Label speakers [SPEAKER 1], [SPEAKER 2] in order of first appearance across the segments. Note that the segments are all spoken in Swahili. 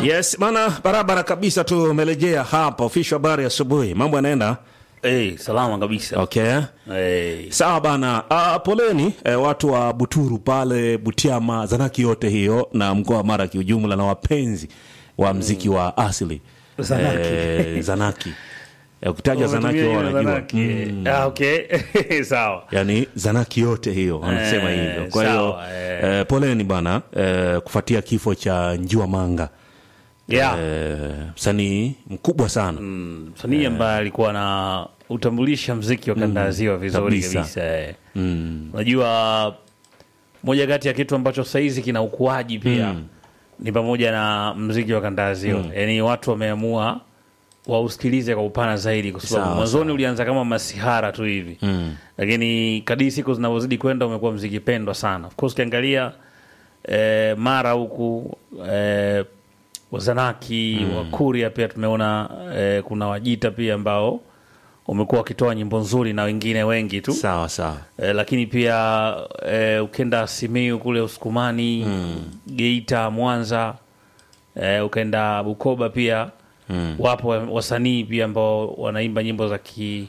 [SPEAKER 1] Yes bana, barabara kabisa. Tumerejea hapa official habari asubuhi, mambo yanaenda
[SPEAKER 2] Hey, salama kabisa.
[SPEAKER 1] okay.
[SPEAKER 2] Hey.
[SPEAKER 1] Sawa bana. Uh, poleni eh, watu wa Buturu pale Butiama, Zanaki yote hiyo na mkoa wa Mara kiujumla na wapenzi wa mziki wa asili
[SPEAKER 2] Zanaki.
[SPEAKER 1] eh, Zanaki Eh, ukitaja Zanaki
[SPEAKER 2] Umetumia
[SPEAKER 1] wao
[SPEAKER 2] neno
[SPEAKER 1] wanajua
[SPEAKER 2] Zanaki.
[SPEAKER 1] mm.
[SPEAKER 2] Ah, okay. Sawa.
[SPEAKER 1] yani Zanaki yote hiyo wanasema
[SPEAKER 2] Eh,
[SPEAKER 1] hivyo. Kwa hiyo
[SPEAKER 2] sawa, eh.
[SPEAKER 1] eh, poleni bana eh, kufuatia kifo cha Njua Manga
[SPEAKER 2] Yeah.
[SPEAKER 1] eh, msanii mkubwa sana
[SPEAKER 2] Msanii ambaye alikuwa na utambulisha mziki wa kanda ya ziwa vizuri
[SPEAKER 1] kabisa.
[SPEAKER 2] kabisa. eh.
[SPEAKER 1] mm.
[SPEAKER 2] Unajua moja kati ya kitu ambacho saizi kina ukuaji pia ni pamoja na mziki wa kanda ya ziwa. Yaani watu wameamua wausikilize kwa upana zaidi kwa sababu
[SPEAKER 1] Sawa,
[SPEAKER 2] mwanzoni ulianza kama masihara tu hivi.
[SPEAKER 1] Mm.
[SPEAKER 2] lakini kadiri siku zinavyozidi kwenda umekuwa mziki pendwa sana. Of course ukiangalia eh, Mara huku eh, Wazanaki mm. Wakuria pia tumeona eh, kuna Wajita pia ambao wamekuwa wakitoa nyimbo nzuri na wengine wengi tu
[SPEAKER 1] sawa sawa
[SPEAKER 2] eh, lakini pia eh, ukenda Simiyu kule Usukumani mm. Geita, Mwanza eh, ukaenda Bukoba pia mm. wapo wasanii pia ambao wanaimba nyimbo za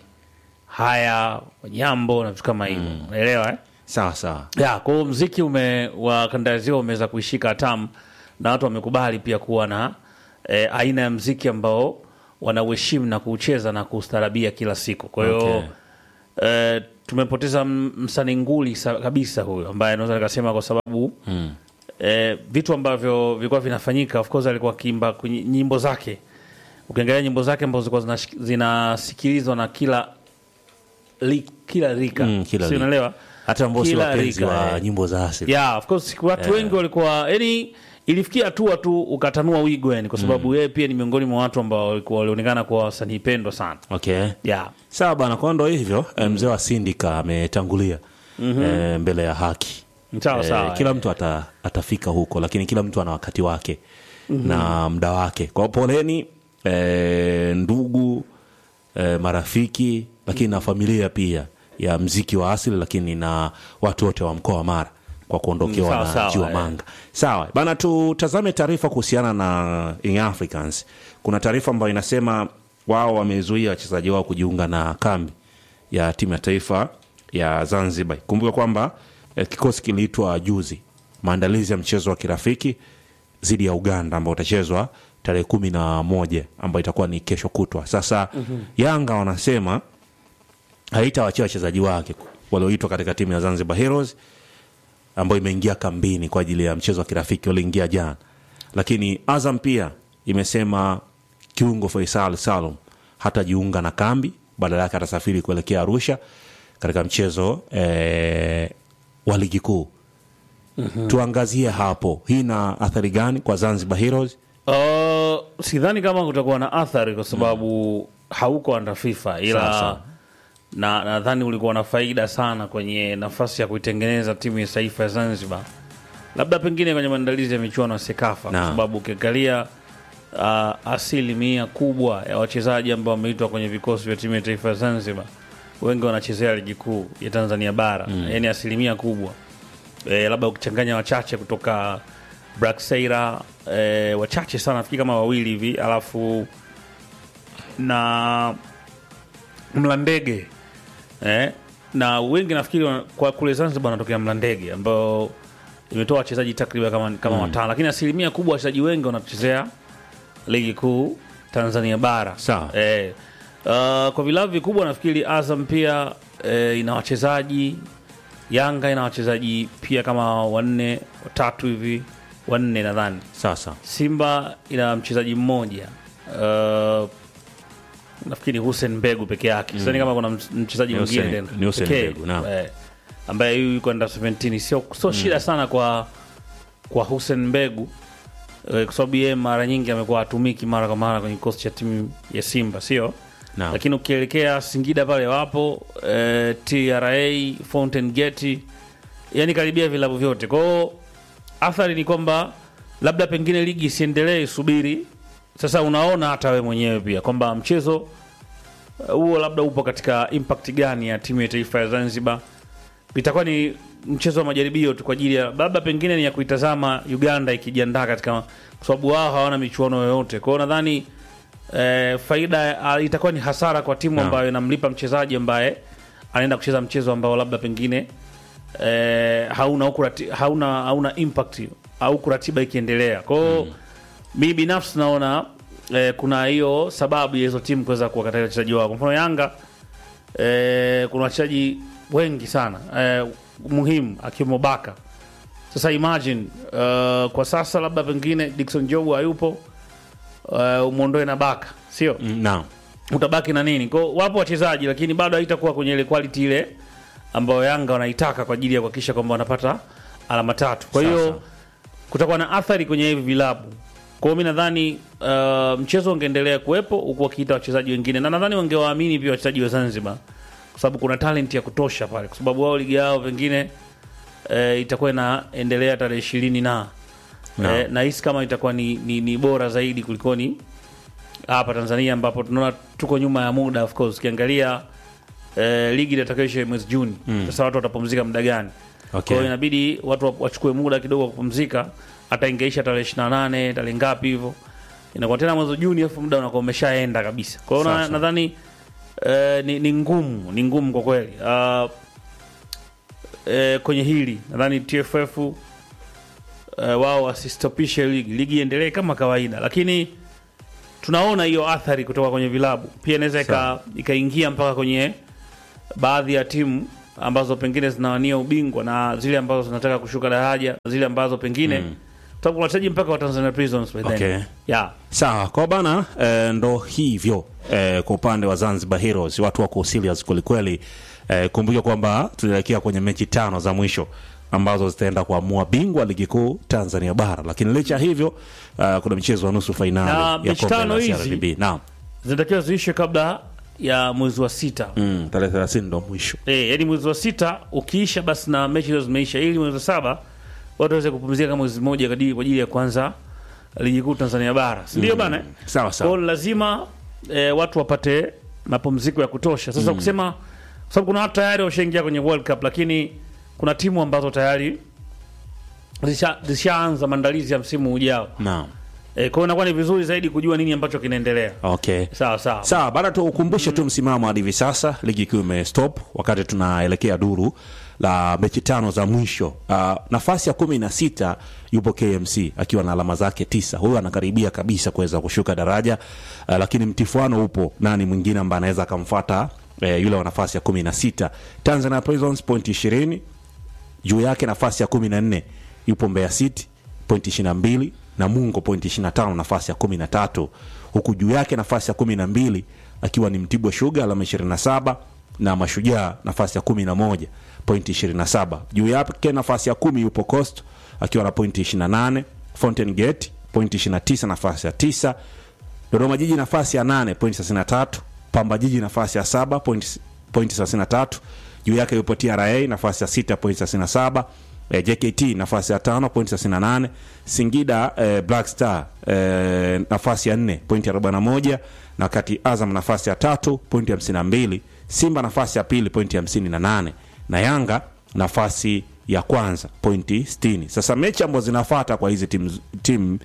[SPEAKER 2] kihaya Wanyambo na vitu kama hivyo unaelewa eh?
[SPEAKER 1] sawa sawa
[SPEAKER 2] ya kwa hiyo mziki ume wa kanda ya ziwa umeweza kuishika hatamu na watu wamekubali pia kuwa na eh, aina ya mziki ambao wanauheshimu na kuucheza na kuustarabia kila siku kwa hiyo
[SPEAKER 1] Okay.
[SPEAKER 2] eh, tumepoteza m- msanii nguli sa- kabisa huyo ambaye naweza nikasema kwa sababu mm. eh, vitu ambavyo vilikuwa vinafanyika of course alikuwa akiimba kwenye nyimbo zake ukiangalia nyimbo zake ambazo zilikuwa zinash- zinasikilizwa na kila li, kila rika
[SPEAKER 1] Mm, kila
[SPEAKER 2] si
[SPEAKER 1] rika.
[SPEAKER 2] unaelewa
[SPEAKER 1] hata ambao si
[SPEAKER 2] Kila
[SPEAKER 1] wapenzi
[SPEAKER 2] rika,
[SPEAKER 1] wa
[SPEAKER 2] eh.
[SPEAKER 1] nyimbo za asili
[SPEAKER 2] yeah, of course watu wengi walikuwa yani ilifikia hatua tu ukatanua wigo yani kwa sababu yeye pia ni miongoni mwa watu ambao walikuwa walionekana kuwa wasanii pendwa sana
[SPEAKER 1] okay
[SPEAKER 2] yeah.
[SPEAKER 1] sawa bana kwa ndo hivyo eh, mzee wa sindika ametangulia eh, mbele ya haki
[SPEAKER 2] sawa
[SPEAKER 1] Eh,
[SPEAKER 2] sawa
[SPEAKER 1] kila mtu ata, atafika huko lakini kila mtu ana wakati wake na muda wake kwa hiyo poleni eh, ndugu eh, marafiki lakini na familia pia ya mziki wa asili lakini na watu wote wa mkoa wa mara kwa kuondokewa
[SPEAKER 2] Mm, sawa,
[SPEAKER 1] na
[SPEAKER 2] sawa,
[SPEAKER 1] Jiwa
[SPEAKER 2] eh.
[SPEAKER 1] Manga. Sawa bana, tutazame taarifa kuhusiana na Young Africans. Kuna taarifa ambayo inasema wao wamezuia wachezaji wao kujiunga na kambi ya timu ya taifa ya Zanzibar. Kumbuka kwamba eh, kikosi kiliitwa juzi maandalizi ya mchezo wa kirafiki dhidi ya Uganda ambao utachezwa tarehe kumi na moja ambayo itakuwa ni kesho kutwa. Sasa Yanga wanasema haitawachia wachezaji wake walioitwa katika timu ya Zanzibar Heroes ambayo imeingia kambini kwa ajili ya mchezo wa kirafiki walioingia jana, lakini Azam pia imesema kiungo Faisal Salum hatajiunga na kambi, badala yake atasafiri kuelekea Arusha katika mchezo eh, wa ligi kuu. Tuangazie hapo, hii ina athari gani kwa Zanzibar Heroes?
[SPEAKER 2] Uh, sidhani kama kutakuwa na athari kwa sababu hauko under FIFA ila
[SPEAKER 1] Sawa, sawa.
[SPEAKER 2] na nadhani ulikuwa na faida sana kwenye nafasi ya kuitengeneza timu ya taifa ya Zanzibar, labda pengine kwenye maandalizi ya michuano ya Sekafa, kwa
[SPEAKER 1] Naam.
[SPEAKER 2] sababu ukiangalia uh, asilimia kubwa ya wachezaji ambao wameitwa kwenye vikosi vya timu ya taifa ya Zanzibar wengi wanachezea ligi kuu ya Tanzania bara mm. yani asilimia kubwa e, labda ukichanganya wachache kutoka Brakseira e, wachache sana nafikiri kama wawili hivi alafu na Mlandege eh, na wengi nafikiri wana- kwa kule Zanzibar wanatokea Mlandege ambao imetoa wachezaji takriban kama, kama watano, lakini asilimia kubwa wachezaji wengi wanachezea ligi kuu Tanzania bara
[SPEAKER 1] Sawa.
[SPEAKER 2] eh, uh, kwa vilabu vikubwa nafikiri Azam pia eh, ina wachezaji Yanga ina wachezaji pia kama wanne watatu hivi wanne nadhani
[SPEAKER 1] Sasa
[SPEAKER 2] Simba ina mchezaji mmoja uh, nafikiri Hussein Mbegu peke yake. Sidhani kama kuna mch- mchezaji
[SPEAKER 1] Ni
[SPEAKER 2] mwingine
[SPEAKER 1] Hussein-
[SPEAKER 2] tena
[SPEAKER 1] ni Hussein
[SPEAKER 2] pekee,
[SPEAKER 1] Mbegu, naam.
[SPEAKER 2] eh, ambaye huyu yuko under 17 sio sio shida sana kwa kwa Hussein Mbegu eh, kwa sababu yeye mara nyingi amekuwa hatumiki mara kwa mara kwenye kikosi cha timu ya Simba, sio
[SPEAKER 1] Naam.
[SPEAKER 2] lakini ukielekea Singida pale wapo eh, TRA, Fountain Gate, yani karibia vilabu vyote. Kwa hiyo athari ni kwamba labda pengine ligi isiendelee, isubiri. Sasa unaona hata we mwenyewe pia kwamba mchezo uh, huo labda upo katika impact gani ya timu ya taifa ya Zanzibar itakuwa ni mchezo wa majaribio tu kwa ajili ya labda pengine ni ya kuitazama Uganda ikijiandaa katika, kwa sababu wao hawana michuano yoyote. Kwa hiyo nadhani eh, faida ah, itakuwa ni hasara kwa timu
[SPEAKER 1] Naam.
[SPEAKER 2] ambayo inamlipa mchezaji ambaye anaenda kucheza mchezo ambao labda pengine eh, hauna huku rati- hauna hauna impact au kuratiba ikiendelea. Kwa hiyo mi binafsi naona eh, kuna hiyo sababu ya hizo timu kuweza kuwakatalia wachezaji wao. Kwa mfano Yanga eh, kuna wachezaji wengi sana eh, muhimu akiwemo Baka. Sasa imagine uh, kwa sasa labda pengine Dickson Jobu hayupo uh, umwondoe na Baka, sio
[SPEAKER 1] Mm, naam
[SPEAKER 2] utabaki na nini? Kwa hiyo wapo wachezaji lakini bado haitakuwa kwenye ile quality ile ambayo Yanga wanaitaka kwa ajili ya kuhakikisha kwamba wanapata alama tatu. Kwa
[SPEAKER 1] Sawa,
[SPEAKER 2] hiyo
[SPEAKER 1] sawa.
[SPEAKER 2] kutakuwa na athari kwenye hivi vilabu. Kwa hiyo mi nadhani uh, mchezo ungeendelea kuwepo huku wakiita wachezaji wengine, na nadhani wangewaamini pia wachezaji wa Zanzibar kwa sababu kuna talent ya kutosha pale, kwa sababu wao ligi yao pengine eh, itakuwa inaendelea tarehe ishirini na
[SPEAKER 1] Naam.
[SPEAKER 2] eh, nahisi kama itakuwa ni, ni, ni bora zaidi kulikoni hapa Tanzania ambapo tunaona tuko nyuma ya muda. Of course ukiangalia eh, ligi itakayoisha mwezi Juni, sasa watu watapumzika muda gani? Kwa
[SPEAKER 1] okay.
[SPEAKER 2] hiyo inabidi watu wa- wachukue muda kidogo wa kupumzika, hata ingeisha tarehe 28 tarehe ngapi hivyo, inakuwa tena mwezi Juni, afu muda unakuwa umeshaenda kabisa. Kwa hiyo na-
[SPEAKER 1] Sasa.
[SPEAKER 2] nadhani eh, ni, ni ngumu ni ngumu kwa kweli uh, eh, kwenye hili nadhani TFF uh, wao wasistopishe ligi, ligi iendelee kama kawaida, lakini tunaona hiyo athari kutoka kwenye vilabu pia inaweza ika-
[SPEAKER 1] Sawa.
[SPEAKER 2] ikaingia mpaka kwenye baadhi ya timu ambazo pengine zinawania ubingwa na zile ambazo zinataka kushuka daraja, zile ambazo pengine mm. sababu kuna wachezaji mpaka wa Tanzania Prisons by then.
[SPEAKER 1] Okay.
[SPEAKER 2] Yeah.
[SPEAKER 1] Sawa kwa bana eh, ndo hivyo eh, kwa upande wa Zanzibar Heroes watu wako serious kwelikweli. Eh, kumbuka kwamba tunaelekea kwenye mechi tano za mwisho ambazo zitaenda kuamua bingwa ligi kuu Tanzania bara, lakini licha ya hivyo uh, kuna mchezo wa nusu
[SPEAKER 2] Na
[SPEAKER 1] fainali ya
[SPEAKER 2] mechi
[SPEAKER 1] kombe
[SPEAKER 2] tano
[SPEAKER 1] la
[SPEAKER 2] hizi-
[SPEAKER 1] CRDB. Naam.
[SPEAKER 2] zinatakiwa ziishe kabla ya mwezi wa sita
[SPEAKER 1] Mm, tarehe 30 ndo mwisho.
[SPEAKER 2] Eh, yaani mwezi wa sita ukiisha basi na mechi hizo zimeisha, ili mwezi wa saba watu waweze kupumzika kama mwezi mmoja kadiri kwa ajili ya kwanza ligi kuu Tanzania bara, si ndio bana? eh?
[SPEAKER 1] Sawa
[SPEAKER 2] Kwa
[SPEAKER 1] sawa.
[SPEAKER 2] hiyo lazima eh, watu wapate mapumziko ya kutosha. Sasa kusema kwa sababu kuna watu tayari washaingia kwenye World Cup, lakini kuna timu ambazo tayari zisha- zishaanza maandalizi ya msimu ujao.
[SPEAKER 1] Naam.
[SPEAKER 2] Eh, kwa hiyo inakuwa ni vizuri zaidi kujua nini ambacho kinaendelea.
[SPEAKER 1] Okay.
[SPEAKER 2] Sawa sawa.
[SPEAKER 1] Sawa, baada tu ukumbushe tu msimamo hadi hivi sasa, ligi kuu imestop wakati tunaelekea duru la mechi tano za mwisho. Uh, nafasi ya kumi na sita yupo KMC akiwa na alama zake tisa. Huyu anakaribia kabisa kuweza kushuka daraja uh, lakini mtifuano upo, nani mwingine ambaye anaweza akamfuata eh, yule wa nafasi ya kumi na sita Tanzania Prisons point ishirini juu yake nafasi ya kumi na nne yupo Mbeya City pointi ishirini na mbili na Mungo pointi ishirini na tano nafasi ya kumi na tatu huku juu yake nafasi ya kumi na mbili akiwa ni Mtibwa Sugar alama ishirini na saba na Mashujaa nafasi ya kumi na moja pointi ishirini na saba juu yake nafasi ya kumi yupo Coast akiwa na pointi ishirini na nane Fountain Gate pointi ishirini na tisa nafasi ya tisa Dodoma Jiji nafasi ya nane pointi thelathini na tatu Pamba Jiji nafasi ya saba pointi pointi thelathini na tatu juu yake yupo TRA nafasi ya sita pointi thelathini na saba eh, JKT nafasi ya tano pointi thelathini na nane Singida eh, Black Star eh, nafasi ya nne pointi arobaini na moja na wakati Azam nafasi ya tatu pointi hamsini na mbili Simba nafasi ya pili pointi hamsini na nane na Yanga nafasi ya kwanza pointi 60. Sasa mechi ambazo zinafata kwa hizi timu tim,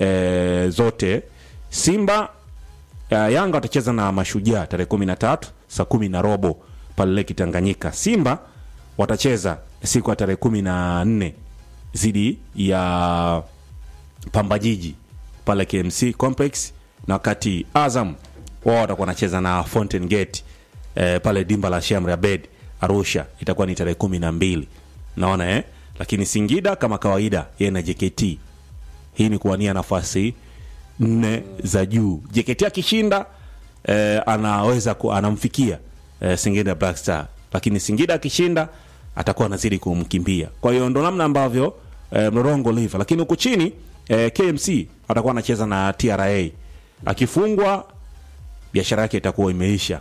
[SPEAKER 1] eh, zote Simba uh, Yanga watacheza na Mashujaa tarehe kumi na tatu saa kumi na robo pale Leki Tanganyika. Simba watacheza siku ya tarehe kumi na nne dhidi ya Pamba Jiji pale KMC Complex, na wakati Azam wao watakuwa wanacheza na Fountain Gate eh, pale dimba la Shamri Abed Arusha, itakuwa ni tarehe kumi na mbili naona eh? Lakini Singida kama kawaida yeye na JKT, hii ni kuwania nafasi nne za juu. JKT akishinda eh, anaweza ku, anamfikia eh, Singida Black Star, lakini Singida akishinda atakuwa anazidi kumkimbia. Kwa hiyo ndo namna ambavyo eh, mlolongo ulivyo, lakini huku chini eh, KMC atakuwa anacheza na TRA, akifungwa biashara yake itakuwa imeisha.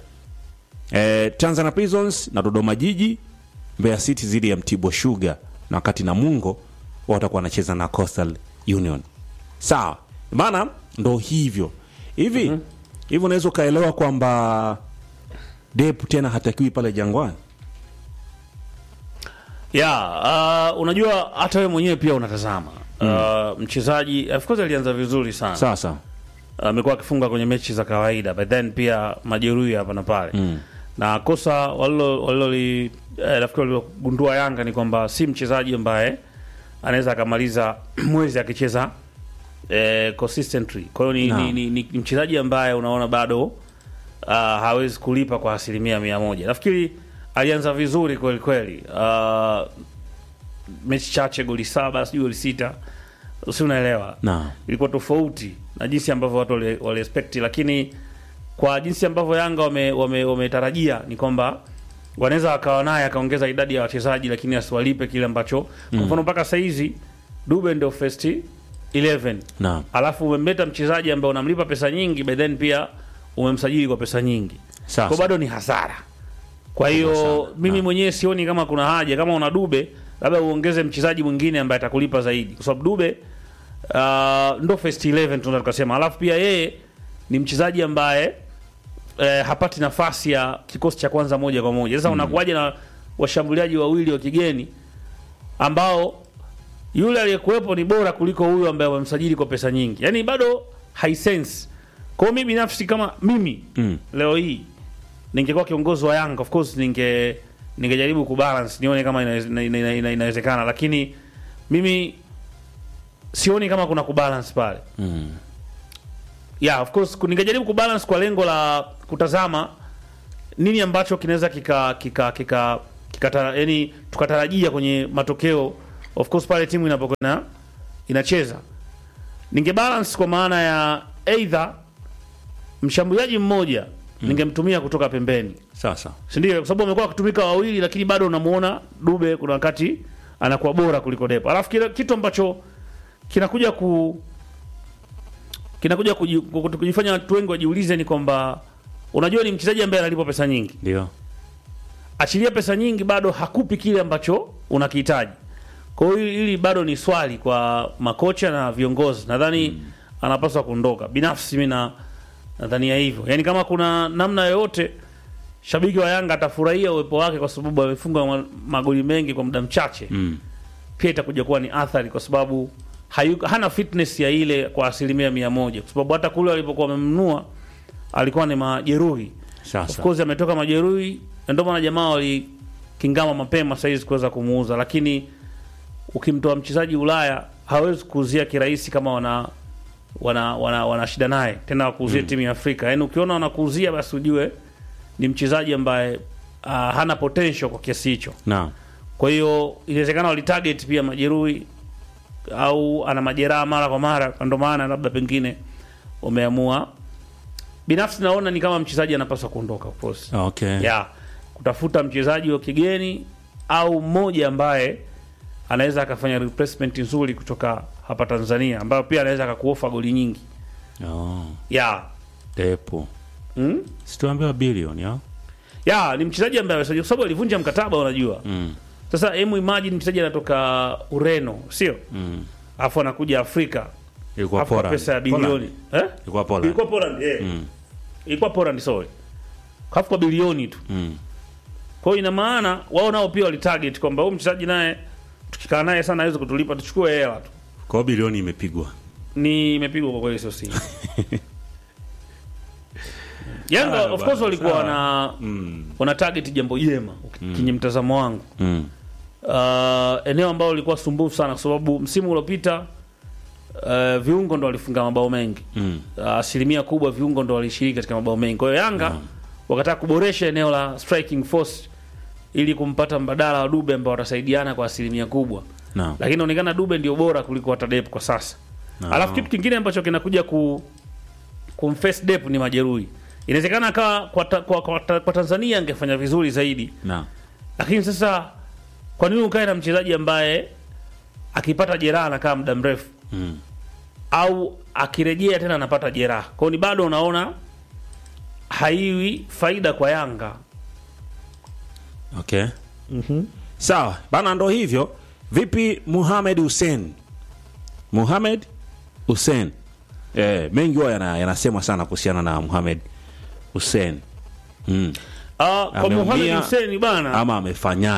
[SPEAKER 1] Eh, Tanzania Prisons na Dodoma Jiji, Mbeya City zidi ya Mtibwa Sugar, na wakati Namungo wao watakuwa wanacheza na Coastal Union. Sawa, maana ndo hivyo hivi hivi, unaweza ukaelewa kwamba Dep tena hatakiwi pale Jangwani.
[SPEAKER 2] ya uh, unajua hata wewe mwenyewe pia unatazama uh, mchezaji of course alianza vizuri sana
[SPEAKER 1] sasa
[SPEAKER 2] amekuwa akifunga kwenye mechi za kawaida but then pia majeruhi hapa na pale
[SPEAKER 1] Mm.
[SPEAKER 2] na kosa walilo waliloli eh, nafikiri walilogundua Yanga ni kwamba si mchezaji ambaye anaweza akamaliza mwezi akicheza eh, consistently. Kwa hiyo ni,
[SPEAKER 1] Naam.
[SPEAKER 2] ni, ni, ni, ni mchezaji ambaye unaona bado uh, hawezi kulipa kwa asilimia mia moja. Nafikiri alianza vizuri kweli kweli, uh, mechi chache goli saba sijui goli sita, si unaelewa
[SPEAKER 1] na
[SPEAKER 2] ilikuwa tofauti na jinsi ambavyo watu wali wali expect, lakini kwa jinsi ambavyo Yanga wametarajia wame, wametarajia ni kwamba wanaweza wakawa naye akaongeza idadi ya wachezaji, lakini asiwalipe kile ambacho kwa mfano mpaka saa hizi Dube ndio first 11
[SPEAKER 1] na
[SPEAKER 2] alafu umemleta mchezaji ambaye unamlipa pesa nyingi, by then pia umemsajili kwa pesa nyingi, kwa
[SPEAKER 1] sasa
[SPEAKER 2] bado ni hasara. Kwa hiyo
[SPEAKER 1] sana,
[SPEAKER 2] mimi
[SPEAKER 1] na.
[SPEAKER 2] mwenyewe sioni kama kuna haja, kama una Dube labda uongeze mchezaji mwingine ambaye atakulipa zaidi, kwa sababu Dube uh, ndo first 11 tunaweza tukasema. Alafu pia yeye ni mchezaji ambaye eh, hapati nafasi ya kikosi cha kwanza moja kwa moja. Sasa unakuwaje na washambuliaji wawili wa kigeni ambao yule aliyekuwepo ni bora kuliko huyo ambaye wamemsajili kwa pesa nyingi, yaani bado haisense. Kwa hiyo mimi binafsi kama mimi
[SPEAKER 1] Mm.
[SPEAKER 2] leo hii ningekuwa kiongozi wa Yanga of course ninge ningejaribu kubalance nione kama inawez- ina- ina- ina- ina- inawezekana, lakini mimi sioni kama kuna kubalance pale.
[SPEAKER 1] mm.
[SPEAKER 2] Yeah, of course ku- ningejaribu kubalance kwa lengo la kutazama nini ambacho kinaweza kika kika kika kikatara, yani tukatarajia kwenye matokeo of course pale timu inapokwenda inacheza. Ningebalance kwa maana ya either mshambuliaji mmoja ningemtumia kutoka pembeni
[SPEAKER 1] sasa
[SPEAKER 2] si ndio? Kwa sababu amekuwa akitumika wawili, lakini bado unamuona Dube kuna wakati anakuwa bora kuliko Depo. Alafu kile kitu ambacho kinakuja ku kinakuja kuji- ku- kujifanya watu wengi wajiulize ni kwamba unajua, ni mchezaji ambaye analipwa pesa nyingi,
[SPEAKER 1] ndio
[SPEAKER 2] achilia pesa nyingi, bado hakupi kile ambacho unakihitaji. Kwa hiyo hili hili bado ni swali kwa makocha na viongozi, nadhani anapaswa kuondoka. Binafsi mimi na nadhania hivyo, yaani kama kuna namna yoyote shabiki wa Yanga atafurahia uwepo wake kwa sababu amefunga ma- magoli mengi kwa muda mchache
[SPEAKER 1] mm.
[SPEAKER 2] pia itakuja kuwa ni athari kwa sababu hayuko, hana fitness ya ile kwa asilimia mia moja kwa sababu hata kule walipokuwa wamemnunua alikuwa ni majeruhi. Of
[SPEAKER 1] sasa
[SPEAKER 2] course ametoka majeruhi, na ndio maana jamaa walikingama mapema saizi kuweza kumuuza, lakini ukimtoa mchezaji Ulaya hawezi kuuzia kirahisi kama wana wana wana, wana shida naye tena wakuuzie timu ya Afrika. Yaani ukiona wanakuuzia basi ujue ni mchezaji ambaye uh, hana potential kwa kiasi hicho.
[SPEAKER 1] na
[SPEAKER 2] Kwa hiyo inawezekana walitarget pia majeruhi au ana majeraha mara kwa mara, ndio maana labda pengine wameamua. Binafsi naona ni kama mchezaji anapaswa kuondoka of course.
[SPEAKER 1] okay
[SPEAKER 2] Yeah, kutafuta mchezaji wa kigeni au mmoja ambaye anaweza akafanya replacement nzuri kutoka hapa Tanzania, ambayo pia anaweza akakuofa goli nyingi.
[SPEAKER 1] oh.
[SPEAKER 2] Yeah.
[SPEAKER 1] depo
[SPEAKER 2] Mm?
[SPEAKER 1] situambiwa bilioni au
[SPEAKER 2] Yeah, ni mchezaji ambaye amesajiliwa kwa sababu alivunja mkataba unajua.
[SPEAKER 1] mm.
[SPEAKER 2] Sasa hebu imagine mchezaji anatoka Ureno, sio?
[SPEAKER 1] mm.
[SPEAKER 2] Alafu anakuja Afrika
[SPEAKER 1] ilikuwa
[SPEAKER 2] alafu kwa
[SPEAKER 1] Poland.
[SPEAKER 2] pesa ya bilioni eh?
[SPEAKER 1] ilikuwa Poland.
[SPEAKER 2] Ilikuwa Poland, eh.
[SPEAKER 1] Mm.
[SPEAKER 2] Ilikuwa Poland sorry. Alafu kwa bilioni tu.
[SPEAKER 1] Mm.
[SPEAKER 2] Kwa hiyo ina maana wao nao pia walitarget kwamba huyu mchezaji naye tukikaa naye sana hawezi kutulipa, tuchukue hela tu.
[SPEAKER 1] kwa hiyo bilioni imepigwa
[SPEAKER 2] Ni imepigwa kwa kweli, sio siri. Yanga
[SPEAKER 1] Sawa
[SPEAKER 2] of
[SPEAKER 1] bwana,
[SPEAKER 2] course walikuwa
[SPEAKER 1] sawa.
[SPEAKER 2] wana
[SPEAKER 1] mm.
[SPEAKER 2] wana target jambo jema kwenye mtazamo wangu.
[SPEAKER 1] Mm.
[SPEAKER 2] uh, eneo ambalo lilikuwa sumbufu sana kwa sababu msimu uliopita uh, viungo ndo walifunga mabao mengi
[SPEAKER 1] Mm.
[SPEAKER 2] uh, asilimia kubwa viungo ndo walishiriki katika mabao mengi. Kwa hiyo Yanga wakataka kuboresha eneo la striking force ili kumpata mbadala wa Dube ambao watasaidiana kwa asilimia kubwa,
[SPEAKER 1] Naam.
[SPEAKER 2] lakini inaonekana Dube ndio bora kuliko hata Dep kwa sasa.
[SPEAKER 1] Naam.
[SPEAKER 2] Alafu kitu kingine ambacho kinakuja ku kumface Dep ni majeruhi. Inawezekana akawa kwa, ta, kwa, kwa, ta, kwa Tanzania angefanya vizuri zaidi
[SPEAKER 1] Naam.
[SPEAKER 2] lakini sasa kwa nini ukae na mchezaji ambaye akipata jeraha anakaa muda mrefu
[SPEAKER 1] Mm.
[SPEAKER 2] au akirejea tena anapata jeraha? Kwa hiyo ni bado unaona haiwi faida kwa Yanga.
[SPEAKER 1] Okay. Sawa bana, ndo hivyo. Vipi Muhamed Hussein? Muhamed Hussein, eh, mengi huwa yana- yanasemwa sana kuhusiana na Muhamed Hussein mm.
[SPEAKER 2] Ah, kwa
[SPEAKER 1] Ameumia
[SPEAKER 2] Mohamed Hussein bana,
[SPEAKER 1] ama amefanyaje?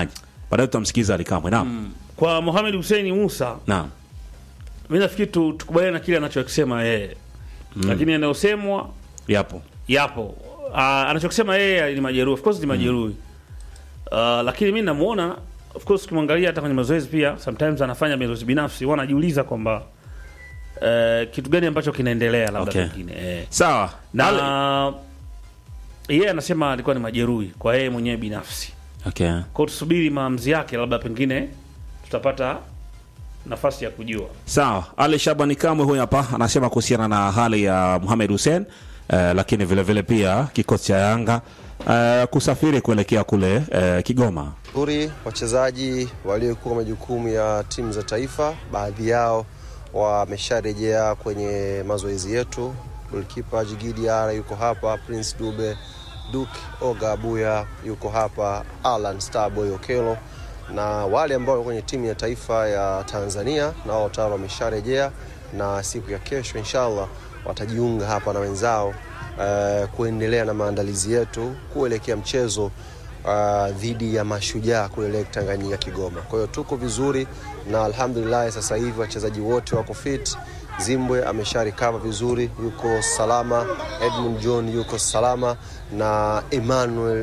[SPEAKER 1] baadaye tutamsikiza alikamwe naam
[SPEAKER 2] kwa Mohamed Hussein Musa
[SPEAKER 1] naam
[SPEAKER 2] mi nafikiri tu, tukubaliane na kile anachokisema yeye lakini yanayosemwa
[SPEAKER 1] yapo
[SPEAKER 2] yapo uh, anachokisema yeye ni majeruhi of course ni majeruhi uh, lakini mi namuona of course ukimwangalia hata kwenye mazoezi pia sometimes anafanya mazoezi binafsi huwa anajiuliza kwamba uh, kitu gani ambacho kinaendelea labda
[SPEAKER 1] Okay.
[SPEAKER 2] pengine eh.
[SPEAKER 1] sawa Ale-
[SPEAKER 2] na yeye anasema alikuwa ni majeruhi kwa yeye mwenyewe binafsi
[SPEAKER 1] okay.
[SPEAKER 2] kwao tusubiri maamuzi yake labda pengine tutapata nafasi ya kujua
[SPEAKER 1] sawa ali shabani kamwe huyu hapa anasema kuhusiana na hali ya muhamed hussein eh, lakini vile vile pia kikosi cha yanga eh, kusafiri kuelekea kule eh, kigoma
[SPEAKER 3] Uri wachezaji waliokuwa majukumu ya timu za taifa, baadhi yao wamesharejea kwenye mazoezi yetu. Golikipa Jigidi Ara yuko hapa, Prince Dube, Duke Oga Abuya yuko hapa, Alan Starboy Okelo na wale ambao wako kwenye timu ya taifa ya Tanzania nao tayari wamesharejea, na siku ya kesho inshallah watajiunga hapa na wenzao eh, kuendelea na maandalizi yetu kuelekea mchezo uh, dhidi ya Mashujaa kule Lake Tanganyika Kigoma. Kwa hiyo tuko vizuri na alhamdulillah, sasa hivi wachezaji wote wako fit. Zimbwe amesha recover vizuri, yuko salama. Edmund John yuko salama na Emmanuel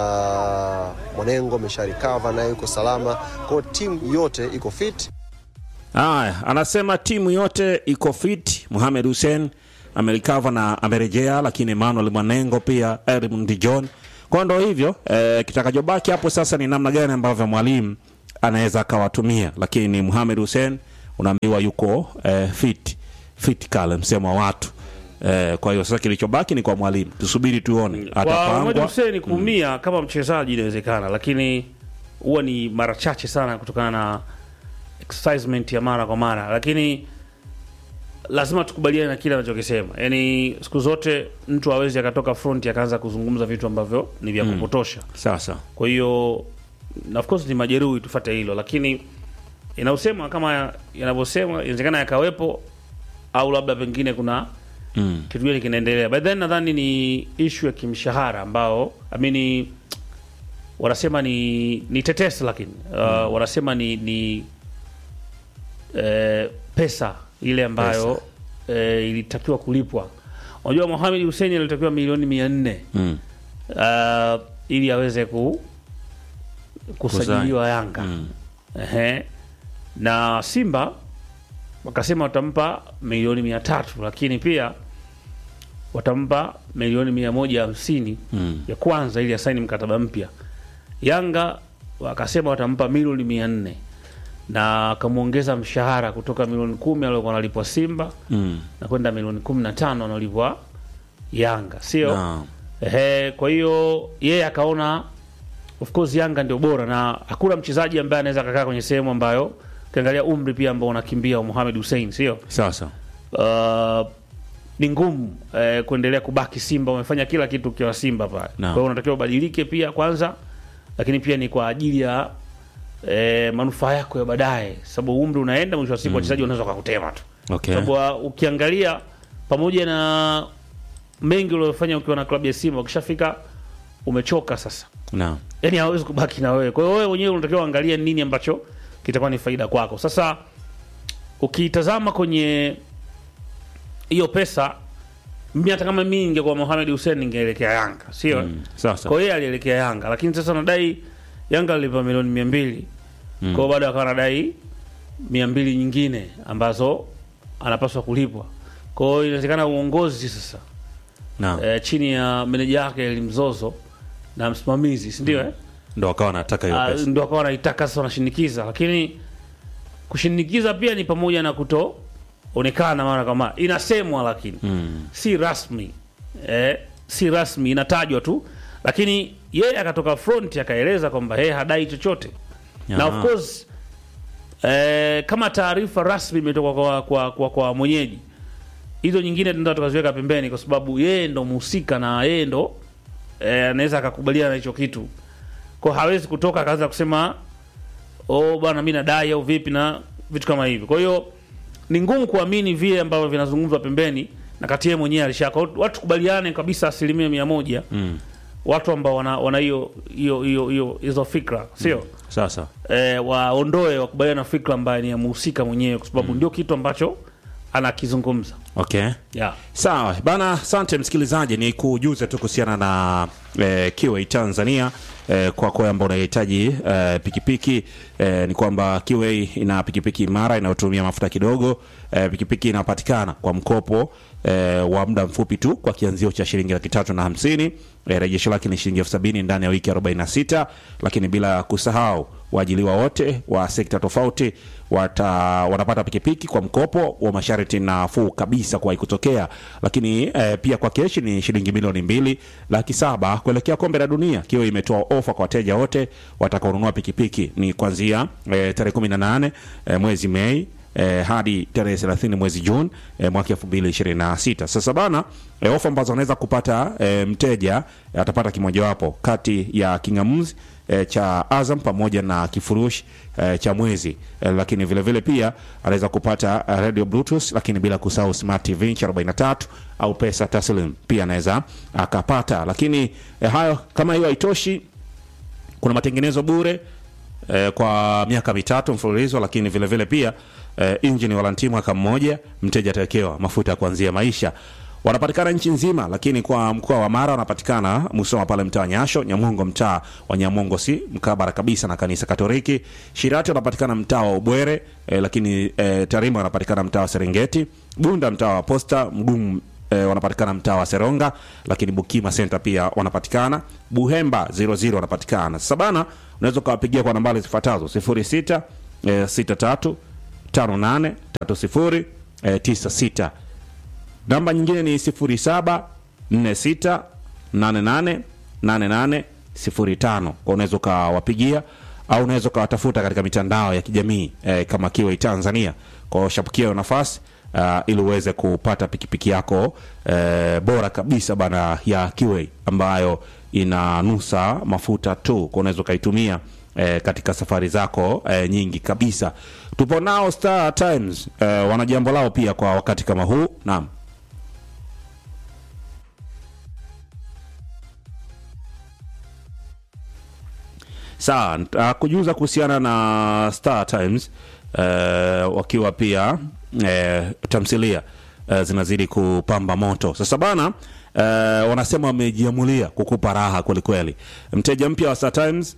[SPEAKER 3] uh, Mwanengo amesha recover naye yuko salama. Kwa hiyo timu yote iko fit.
[SPEAKER 1] haya anasema timu yote iko fit muhamed hussein amelikava na amerejea lakini emmanuel mwanengo pia edmund john kwa ndo hivyo eh, kitakachobaki hapo sasa ni namna gani ambavyo mwalimu anaweza akawatumia lakini muhamed hussein unaambiwa yuko eh, fit fit kale msemo wa watu eh, kwa hiyo sasa kilichobaki ni kwa mwalimu tusubiri tuone
[SPEAKER 2] kwa Mohamed
[SPEAKER 1] atapangwa
[SPEAKER 2] Hussein kuumia kama mchezaji inawezekana, lakini huwa ni mara chache sana kutokana na exercisement ya mara kwa mara, lakini lazima tukubaliane na kile anachokisema. Yani siku zote mtu hawezi akatoka front akaanza kuzungumza vitu ambavyo ni vya kupotosha.
[SPEAKER 1] sasa
[SPEAKER 2] Kwa hiyo na of course ni majeruhi, tufate hilo, lakini inaosema kama yanavyosema, inawezekana yakawepo au labda pengine kuna
[SPEAKER 1] mm.
[SPEAKER 2] kitu gani kinaendelea by then nadhani ni ishu ya kimshahara ambao amini wanasema ni ni tetesi lakini uh, wanasema ni ni eh, pesa ile ambayo eh, ilitakiwa kulipwa unajua Mohamed Hussein alitakiwa milioni mia nne
[SPEAKER 1] Mm.
[SPEAKER 2] uh, ili aweze ku kusajiliwa Yanga
[SPEAKER 1] Mm.
[SPEAKER 2] Ehe. na Simba wakasema watampa milioni mia tatu lakini pia watampa milioni mia moja hamsini
[SPEAKER 1] Mm.
[SPEAKER 2] ya kwanza ili asaini mkataba mpya. Yanga wakasema watampa milioni mia nne na akamwongeza mshahara kutoka milioni kumi aliokuwa analipwa Simba
[SPEAKER 1] Mm.
[SPEAKER 2] na kwenda milioni kumi na tano analipwa Yanga, sio?
[SPEAKER 1] Naam.
[SPEAKER 2] Ehe, kwa hiyo yeye akaona of course Yanga ndio bora na hakuna mchezaji ambaye anaweza akakaa kwenye sehemu ambayo ukiangalia umri pia ambao unakimbia wa Mohamed Hussein, sio?
[SPEAKER 1] sasa
[SPEAKER 2] Uh, ni ngumu eh, kuendelea kubaki Simba. Umefanya kila kitu ukiwa Simba pale,
[SPEAKER 1] Naam.
[SPEAKER 2] kwa hiyo unatakiwa ubadilike pia kwanza, lakini pia ni kwa ajili ya eh, manufaa yako ya baadaye, sababu umri unaenda, mwisho wa siku wachezaji wanaweza wakakutema tu
[SPEAKER 1] okay.
[SPEAKER 2] sababu uh, ukiangalia pamoja na mengi uliofanya ukiwa na klabu ya Simba, ukishafika umechoka sasa,
[SPEAKER 1] Naam.
[SPEAKER 2] yani hawezi kubaki na wewe. Kwa hiyo wewe mwenyewe unatakiwa uangalie nini ambacho kitakuwa ni faida kwako. Sasa ukitazama kwenye hiyo pesa, mimi hata kama mimi ningekuwa Mohamed Hussein ningeelekea Yanga, sio?
[SPEAKER 1] Mm. Sasa
[SPEAKER 2] Kwa hiyo alielekea Yanga, lakini sasa nadai Yanga alilipa milioni mia mbili
[SPEAKER 1] Mm.
[SPEAKER 2] kwa hiyo bado akawa anadai mia mbili nyingine ambazo anapaswa kulipwa. Kwa hiyo inawezekana uongozi sasa
[SPEAKER 1] Naam.
[SPEAKER 2] e, chini ya meneja yake Elimzozo na msimamizi, si ndio? eh?
[SPEAKER 1] ndo akawa anataka hiyo
[SPEAKER 2] Ah,
[SPEAKER 1] pesa
[SPEAKER 2] ndo akawa anaitaka sasa, wanashinikiza, lakini kushinikiza pia ni pamoja na kutoonekana mara kwa mara, inasemwa lakini
[SPEAKER 1] mm.
[SPEAKER 2] si rasmi eh, si rasmi inatajwa tu, lakini yeye akatoka front akaeleza kwamba yeye hadai chochote na
[SPEAKER 1] Aha.
[SPEAKER 2] of course eh, kama taarifa rasmi imetoka kwa, kwa, kwa, kwa mwenyeji, hizo nyingine tunataka tukaziweka pembeni, kwa sababu yeye ndo mhusika na yeye ndo eh, anaweza akakubaliana na hicho kitu, kwa hawezi kutoka akaanza kusema oh bwana, mi nadai au vipi na vitu kama hivyo. Kwa hiyo ni ngumu kuamini vile ambavyo vinazungumzwa pembeni, na kati yeye mwenyewe alishaka. Watu kubaliane kabisa asilimia mia moja
[SPEAKER 1] Mm.
[SPEAKER 2] watu ambao wana wana hiyo hiyo hiyo hiyo hizo fikra, sio
[SPEAKER 1] sasa
[SPEAKER 2] eh, waondoe wakubaliana na fikra ambayo ni ya mhusika mwenyewe kwa sababu ndio kitu ambacho anakizungumza
[SPEAKER 1] okay
[SPEAKER 2] yeah.
[SPEAKER 1] sawa bana asante msikilizaji ni kujuze tu kuhusiana na eh, kiwa tanzania eh, kwako ambao unahitaji eh, pikipiki eh, ni kwamba kiwa ina pikipiki imara inayotumia mafuta kidogo eh, pikipiki inapatikana kwa mkopo eh, wa muda mfupi tu kwa kianzio cha shilingi laki tatu na hamsini eh, rejesho lake ni shilingi elfu sabini ndani ya wiki 46 lakini bila kusahau waajiliwa wote wa sekta tofauti wata, wanapata pikipiki kwa mkopo wa masharti nafuu kabisa kuwahi kutokea lakini eh, pia kwa keshi ni shilingi milioni mbili laki saba kuelekea kombe la dunia kiwa imetoa ofa kwa wateja wote watakaonunua pikipiki ni kuanzia eh, tarehe 18 eh, mwezi mei eh, hadi tarehe 30 mwezi Juni eh, mwaka 2026. Sasa bana eh, ofa ambazo anaweza kupata eh, mteja eh, atapata kimojawapo kati ya kingamuzi eh, cha Azam pamoja na kifurushi eh, cha mwezi eh, lakini vile vile pia anaweza kupata eh, radio bluetooth, lakini bila kusahau smart TV inchi 43 au pesa taslim pia anaweza akapata. Lakini eh, hayo kama hiyo haitoshi, kuna matengenezo bure eh, kwa miaka mitatu mfululizo, lakini vile vile pia eh, engine waranti mwaka mmoja, mteja atawekewa mafuta ya kuanzia maisha. Wanapatikana nchi nzima, lakini kwa mkoa wa Mara wanapatikana Musoma pale mtaa wa Nyasho, Nyamongo mtaa wa Nyamongo si mkabara kabisa na kanisa Katoliki. Shirati wanapatikana mtaa wa Ubwere eh, lakini eh, Tarima wanapatikana mtaa wa Serengeti, Bunda mtaa wa Posta, Mgumu eh, wanapatikana mtaa wa Seronga, lakini Bukima Center pia wanapatikana, Buhemba 00 wanapatikana. Sasa bana, unaweza ukawapigia kwa nambari zifuatazo 06 eh, 63 58 30 eh, 96 namba nyingine ni 07 46 88 88 05 kwa unaweza ukawapigia au unaweza ukawatafuta katika mitandao ya kijamii eh, kama Kiway Tanzania kwa shapukia hiyo nafasi uh, ili uweze kupata pikipiki yako eh, bora kabisa bana ya Kiway ambayo inanusa mafuta tu kwa unaweza ukaitumia eh, katika safari zako eh, nyingi kabisa tupo nao Star Times eh, wana jambo lao pia kwa wakati kama huu naam sawa uh, kujuza kuhusiana na Star Times uh, wakiwa pia uh, tamthilia uh, zinazidi kupamba moto sasa bana uh, wanasema wamejiamulia kukupa raha kwelikweli mteja mpya wa Star Times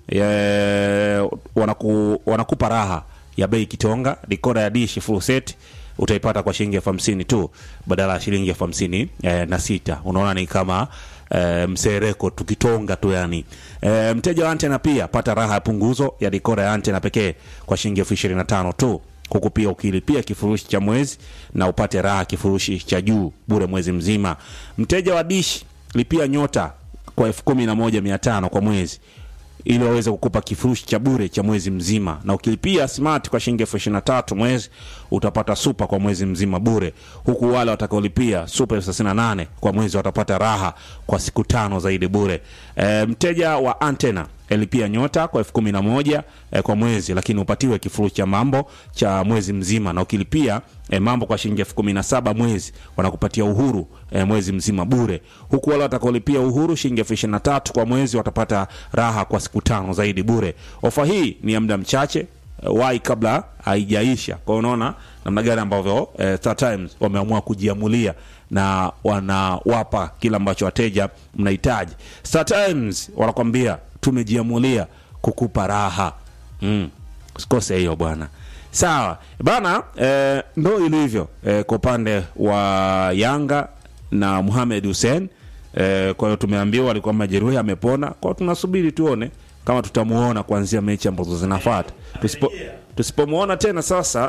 [SPEAKER 1] uh, wanaku, wanakupa raha ya bei kitonga dikoda ya dishi full set utaipata kwa shilingi elfu hamsini tu badala ya shilingi elfu hamsini eh, na sita unaona ni kama eh, msereko tukitonga tu yani eh, mteja wa antena pia pata raha ya punguzo ya dikoda ya antena pekee kwa shilingi elfu ishirini na tano tu huku pia ukilipia kifurushi cha mwezi na upate raha kifurushi cha juu bure mwezi mzima mteja wa dish lipia nyota kwa elfu kumi na moja mia tano kwa mwezi ili waweze kukupa kifurushi cha bure cha mwezi mzima na ukilipia smart kwa shilingi elfu ishirini na tatu mwezi utapata supa kwa mwezi mzima bure huku wale watakaolipia supa elfu thelathini na nane kwa mwezi watapata raha kwa siku tano zaidi bure e, mteja wa antena elipia nyota kwa elfu kumi na moja eh, kwa mwezi lakini upatiwe kifurushi cha mambo cha mwezi mzima na ukilipia eh, mambo kwa shilingi elfu kumi na saba mwezi wanakupatia uhuru eh, mwezi mzima bure huku wale watakaolipia uhuru shilingi elfu ishirini na tatu kwa mwezi watapata raha kwa siku tano zaidi bure ofa hii ni ya muda mchache eh, wai kabla haijaisha kwa hiyo unaona namna gani ambavyo eh, Star Times wameamua kujiamulia na wanawapa kile ambacho wateja mnahitaji Star Times wanakwambia tumejiamulia kukupa raha mm. usikose hiyo bwana sawa bana eh, ndo ilivyo eh, kwa upande wa yanga na muhamed hussein eh, kwa hiyo tumeambiwa alikuwa majeruhi amepona kwao tunasubiri tuone kama tutamuona kuanzia mechi ambazo zinafata tusipo tusipomwona tena sasa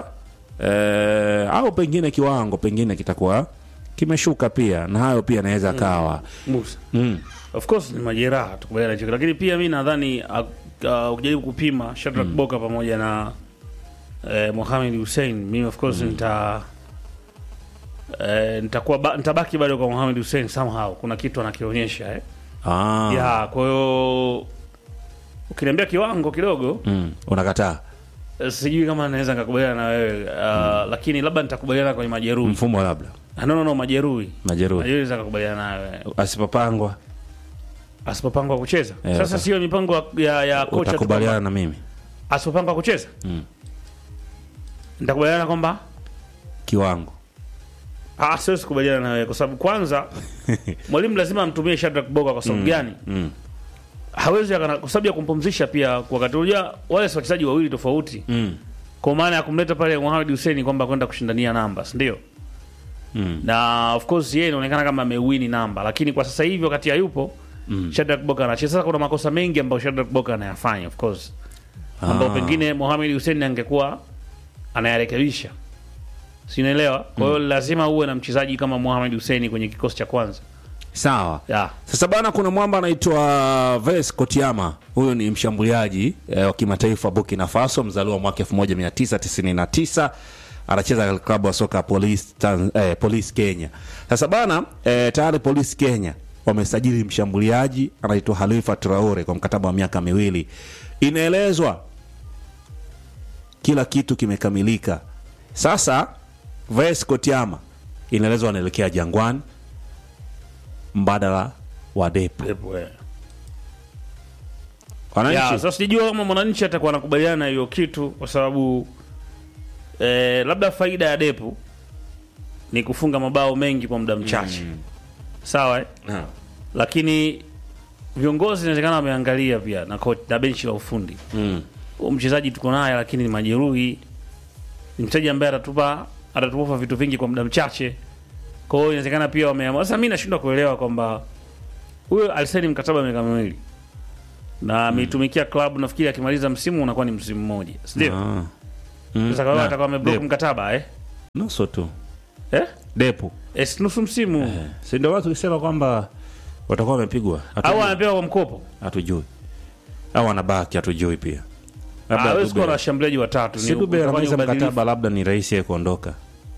[SPEAKER 1] eh, au pengine kiwango pengine kitakuwa kimeshuka pia na hayo pia anaweza kawa
[SPEAKER 2] Musa.
[SPEAKER 1] mm.
[SPEAKER 2] of course ni majeraha tukubaliana hicho lakini pia mi nadhani uh, uh, ukijaribu kupima Shadrack Boka pamoja na eh, Mohamed Hussein mimi of course nita eh, nitakuwa ba, nitabaki bado kwa Mohamed Hussein somehow kuna kitu anakionyesha eh.
[SPEAKER 1] ah.
[SPEAKER 2] ya kwa hiyo ukiniambia kiwango kidogo
[SPEAKER 1] mm. unakataa
[SPEAKER 2] eh, sijui kama naweza nikakubaliana na wewe uh, lakini labda nitakubaliana kwenye majeruhi
[SPEAKER 1] mfumo labda
[SPEAKER 2] Ah, no, no, no, majeruhi
[SPEAKER 1] majeruhi
[SPEAKER 2] majeruhi naweza nikakubaliana nawe
[SPEAKER 1] asipopangwa
[SPEAKER 2] asipopangwa kucheza
[SPEAKER 1] Eh,
[SPEAKER 2] sasa
[SPEAKER 1] sasa.
[SPEAKER 2] sio mipango ya, ya kocha tu
[SPEAKER 1] utakubaliana na mimi
[SPEAKER 2] asipopanga kucheza
[SPEAKER 1] Mm.
[SPEAKER 2] nitakubaliana kwamba
[SPEAKER 1] kiwango
[SPEAKER 2] ah, siwezi kubaliana na wewe kwa sababu kwanza mwalimu lazima amtumie Shadrack Boka kwa sababu gani?
[SPEAKER 1] mm.
[SPEAKER 2] Hawezi akana- kwa sababu ya kumpumzisha pia kwa wakati unajua wale si wachezaji wawili tofauti.
[SPEAKER 1] Mm.
[SPEAKER 2] Kwa maana ya kumleta pale Mohamed Hussein kwamba kwenda kushindania namba, si ndio?
[SPEAKER 1] Mm.
[SPEAKER 2] Na of course yeye inaonekana kama amewini namba, lakini kwa sasa hivi wakati hayupo
[SPEAKER 1] Mm.
[SPEAKER 2] Shadrack Boka anacheza. Sasa kuna makosa mengi ambayo Shadrack Boka anayafanya of course, ambao
[SPEAKER 1] Ah.
[SPEAKER 2] pengine Mohamed Hussein angekuwa anayarekebisha, si unaelewa? Kwa hiyo lazima uwe na mchezaji kama Mohamed Hussein kwenye kikosi cha kwanza
[SPEAKER 1] sawa
[SPEAKER 2] yeah.
[SPEAKER 1] sasa bana kuna mwamba anaitwa ves kotiama huyu ni mshambuliaji eh, wa kimataifa burkina faso mzaliwa mwaka 1999 anacheza katika klabu ya soka police, Tan- eh, police kenya sasa bana eh, tayari police kenya wamesajili mshambuliaji anaitwa halifa traore kwa mkataba wa miaka miwili inaelezwa kila kitu kimekamilika sasa ves kotiama inaelezwa anaelekea jangwani mbadala wa depo
[SPEAKER 2] Pepo, eh. Ya,
[SPEAKER 1] wananchi
[SPEAKER 2] sasa sijajua kama mwananchi atakuwa anakubaliana na hiyo kitu kwa sababu eh, labda faida ya depu ni kufunga mabao mengi kwa muda mchache sawa eh?
[SPEAKER 1] Naam.
[SPEAKER 2] lakini viongozi inawezekana wameangalia pia na, coach, na benchi la ufundi
[SPEAKER 1] Mm.
[SPEAKER 2] Huyu mchezaji tuko naye lakini ni majeruhi ni mchezaji ambaye atatupa atatupa vitu vingi kwa muda mchache kwa hiyo inawezekana pia wameamua sasa mi nashindwa kuelewa kwamba huyo alisaini mkataba wa miaka miwili na ameitumikia klabu nafikiri akimaliza msimu unakuwa ni msimu mmoja sindio
[SPEAKER 1] Ah. Mm.
[SPEAKER 2] sasa kwa hiyo
[SPEAKER 1] Na,
[SPEAKER 2] atakuwa ameblock
[SPEAKER 1] depo.
[SPEAKER 2] mkataba eh?
[SPEAKER 1] nusu tu
[SPEAKER 2] Eh?
[SPEAKER 1] depo
[SPEAKER 2] Eh, si nusu msimu
[SPEAKER 1] si ndio watu tukisema kwamba watakuwa wamepigwa
[SPEAKER 2] au
[SPEAKER 1] Hatujui.
[SPEAKER 2] anapewa kwa mkopo
[SPEAKER 1] hatujui au anabaki hatujui pia Labda
[SPEAKER 2] hawezi
[SPEAKER 1] Dube-
[SPEAKER 2] kuwa na washambuliaji watatu
[SPEAKER 1] si
[SPEAKER 2] ni-
[SPEAKER 1] Dube
[SPEAKER 2] utakuwa ni
[SPEAKER 1] anamaliza
[SPEAKER 2] ubadilifu.
[SPEAKER 1] mkataba labda ni rahisi yeye kuondoka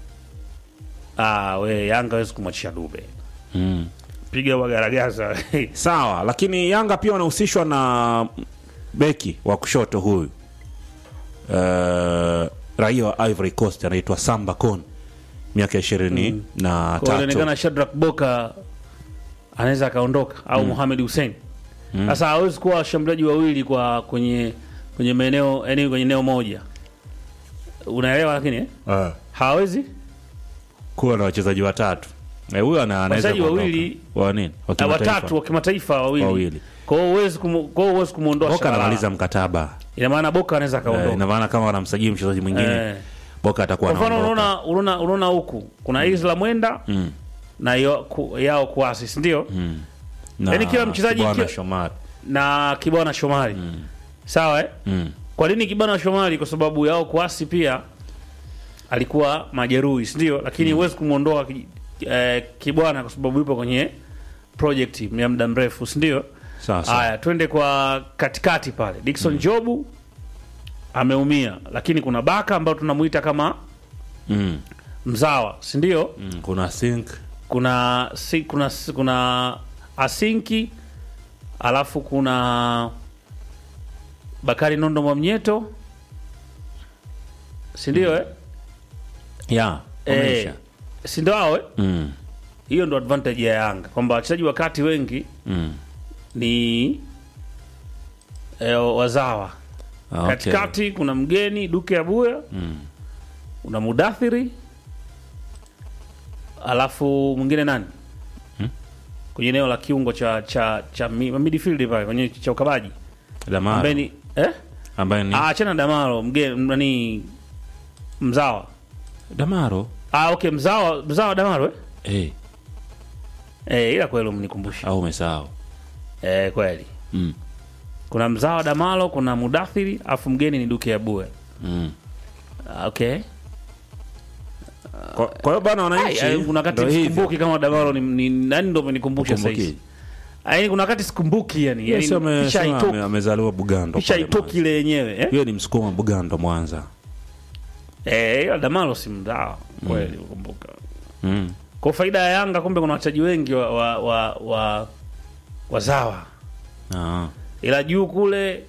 [SPEAKER 2] ah, we yanga hawezi kumwachisha dube
[SPEAKER 1] mm.
[SPEAKER 2] piga wagaragaza
[SPEAKER 1] sawa lakini yanga pia wanahusishwa na beki wa kushoto huyu uh, raia wa ivory coast anaitwa samba con miaka ishirini na
[SPEAKER 2] Kwa
[SPEAKER 1] tatu
[SPEAKER 2] inaonekana Shadrack Boka anaweza akaondoka au Mohamed Hussein. Sasa hawezi kuwa washambuliaji wawili kwa kwenye kwenye maeneo yani kwenye eneo moja. Unaelewa lakini eh?
[SPEAKER 1] Ah.
[SPEAKER 2] Hawezi
[SPEAKER 1] kuwa na wachezaji watatu Eh, huyo ana- anaweza
[SPEAKER 2] Wachezaji
[SPEAKER 1] kuondoka.
[SPEAKER 2] wawili-
[SPEAKER 1] wa nini wa
[SPEAKER 2] Ah,
[SPEAKER 1] kimataifa.
[SPEAKER 2] watatu wa kimataifa wawili.
[SPEAKER 1] Wawili.
[SPEAKER 2] Kwa hiyo huwezi kumu, kwa hiyo huwezi kumuondoa.
[SPEAKER 1] Boka
[SPEAKER 2] Shabalala.
[SPEAKER 1] anamaliza mkataba
[SPEAKER 2] Ina maana Boka anaweza
[SPEAKER 1] Eh,
[SPEAKER 2] akaondoka.
[SPEAKER 1] ina maana kama wanamsajili mchezaji mwingine
[SPEAKER 2] Eh.
[SPEAKER 1] Boka atakuwa
[SPEAKER 2] Kwa mfano
[SPEAKER 1] anaondoka.
[SPEAKER 2] unaona unaona unaona huku kuna Isla Mwenda
[SPEAKER 1] Mm.
[SPEAKER 2] na yo, ku, yao kuasi si ndio?
[SPEAKER 1] Na
[SPEAKER 2] Yaani kila mchezaji
[SPEAKER 1] Kibwana
[SPEAKER 2] kila-
[SPEAKER 1] Shomari.
[SPEAKER 2] Na Kibwana Shomari. Sawa eh?
[SPEAKER 1] Mm.
[SPEAKER 2] Kwa nini Kibwana Shomari? Kwa sababu yao kuasi pia alikuwa majeruhi, si ndio? Lakini huwezi kumwondoa ki- eh, Kibwana kwa sababu yupo kwenye project ya muda mrefu, si ndio?
[SPEAKER 1] Sawa, sawa.
[SPEAKER 2] Haya, twende kwa katikati pale. Dickson Jobu ameumia, lakini kuna Baka ambao tunamuita kama
[SPEAKER 1] Mm.
[SPEAKER 2] mzawa, si ndio?
[SPEAKER 1] Mm. kuna sink
[SPEAKER 2] Kuna si, kuna kuna Asinki alafu kuna Bakari Nondo Mwamnyeto, si ndio eh?
[SPEAKER 1] ya
[SPEAKER 2] Eh,
[SPEAKER 1] wameisha.
[SPEAKER 2] si ndio hao eh?
[SPEAKER 1] Mm.
[SPEAKER 2] Hiyo ndo advantage ya Yanga kwamba wachezaji wa kati wengi
[SPEAKER 1] Mm.
[SPEAKER 2] ni eh, wazawa.
[SPEAKER 1] Ah, okay.
[SPEAKER 2] Katikati kuna mgeni Duke Abuya,
[SPEAKER 1] Mm.
[SPEAKER 2] una Mudathiri, alafu mwingine nani kwenye eneo la kiungo cha cha cha mi- midfield pale kwenye cha ukabaji
[SPEAKER 1] Damaro
[SPEAKER 2] ambaye ni eh?
[SPEAKER 1] ambaye ni
[SPEAKER 2] Ah, achana na Damaro mgeni nani mzawa
[SPEAKER 1] Damaro
[SPEAKER 2] ah, okay mzawa mzawa Damaro eh?
[SPEAKER 1] eh,
[SPEAKER 2] Eh, ila kweli mnikumbusha
[SPEAKER 1] au umesahau
[SPEAKER 2] eh, kweli
[SPEAKER 1] mm.
[SPEAKER 2] kuna mzawa Damalo, kuna Mudathiri, afu mgeni ni Duke Abuya.
[SPEAKER 1] mm.
[SPEAKER 2] Ah, okay.
[SPEAKER 1] kwa kwa hiyo bana wananchi
[SPEAKER 2] Ai, ai, kuna wakati
[SPEAKER 1] ndo hivyo.
[SPEAKER 2] sikumbuki kama Damalo ni, ni nani ndo amenikumbusha sasa hivi.
[SPEAKER 1] Kumbuki.
[SPEAKER 2] Yaani kuna wakati sikumbuki yani.
[SPEAKER 1] Yes,
[SPEAKER 2] Yani
[SPEAKER 1] ame-
[SPEAKER 2] picha
[SPEAKER 1] sema
[SPEAKER 2] haitoki.
[SPEAKER 1] ame- amezaliwa Bugando
[SPEAKER 2] Picha
[SPEAKER 1] pale
[SPEAKER 2] haitoki
[SPEAKER 1] Mwanza.
[SPEAKER 2] ile yenyewe eh?
[SPEAKER 1] Yeye ni msukuma Bugando Mwanza
[SPEAKER 2] Eh, ila Damalo si mzawa kweli ukumbuka.
[SPEAKER 1] mm.
[SPEAKER 2] Kwa faida ya Yanga kumbe kuna wachezaji wengi wa wa wa, wa wazawa.
[SPEAKER 1] ah.
[SPEAKER 2] Ila juu kule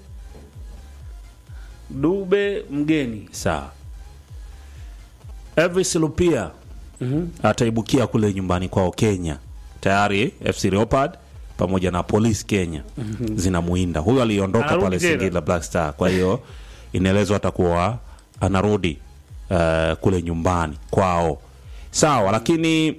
[SPEAKER 2] Dube mgeni.
[SPEAKER 1] sawa Elvis Lupia ataibukia kule nyumbani kwao Kenya. Tayari FC Leopard pamoja na Police Kenya zinamuinda. Huyo aliondoka
[SPEAKER 2] Anarudi
[SPEAKER 1] pale
[SPEAKER 2] tena.
[SPEAKER 1] Singida Black Star, kwa hiyo inaelezwa atakuwa anarudi uh, kule nyumbani kwao sawa lakini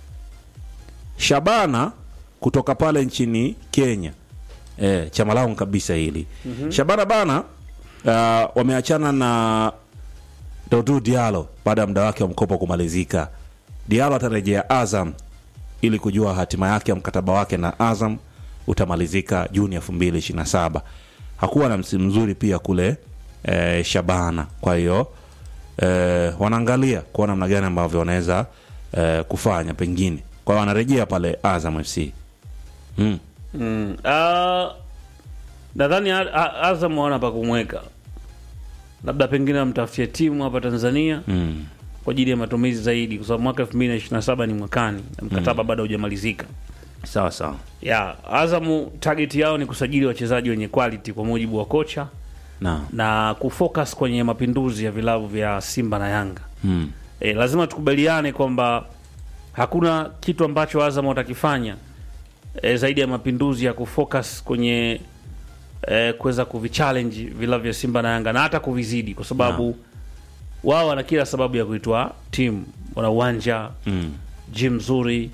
[SPEAKER 1] shabana kutoka pale nchini kenya e, chama lao kabisa hili mm-hmm. shabana bana uh, wameachana na dodu dialo baada ya muda wake wa mkopo kumalizika dialo atarejea azam ili kujua hatima yake ya mkataba wake na azam utamalizika juni 227 hakuwa na msimu mzuri pia kule e, shabana kwa hiyo e, wanaangalia kuona namna gani ambavyo wanaweza e, kufanya pengine kwa hiyo wanarejea pale azam fc mm.
[SPEAKER 2] Mm. Uh, nadhani A- A- Azam wana pa kumweka, labda pengine wamtafutie timu hapa Tanzania
[SPEAKER 1] Mm.
[SPEAKER 2] kwa ajili ya matumizi zaidi, kwa sababu mwaka 2027 ni mwakani na mkataba bado haujamalizika.
[SPEAKER 1] sawa sawa
[SPEAKER 2] Ya, Azamu target yao ni kusajili wachezaji wenye quality kwa mujibu wa kocha
[SPEAKER 1] na
[SPEAKER 2] na kufocus kwenye mapinduzi ya vilabu vya Simba na Yanga.
[SPEAKER 1] mm.
[SPEAKER 2] E, lazima tukubaliane kwamba hakuna kitu ambacho Azam watakifanya e, zaidi ya mapinduzi ya kufocus kwenye e, kuweza kuvichallenge vilabu vya Simba na Yanga na hata kuvizidi, kwa sababu wao wana kila sababu ya kuitwa timu. Wana uwanja
[SPEAKER 1] Mm.
[SPEAKER 2] gym nzuri,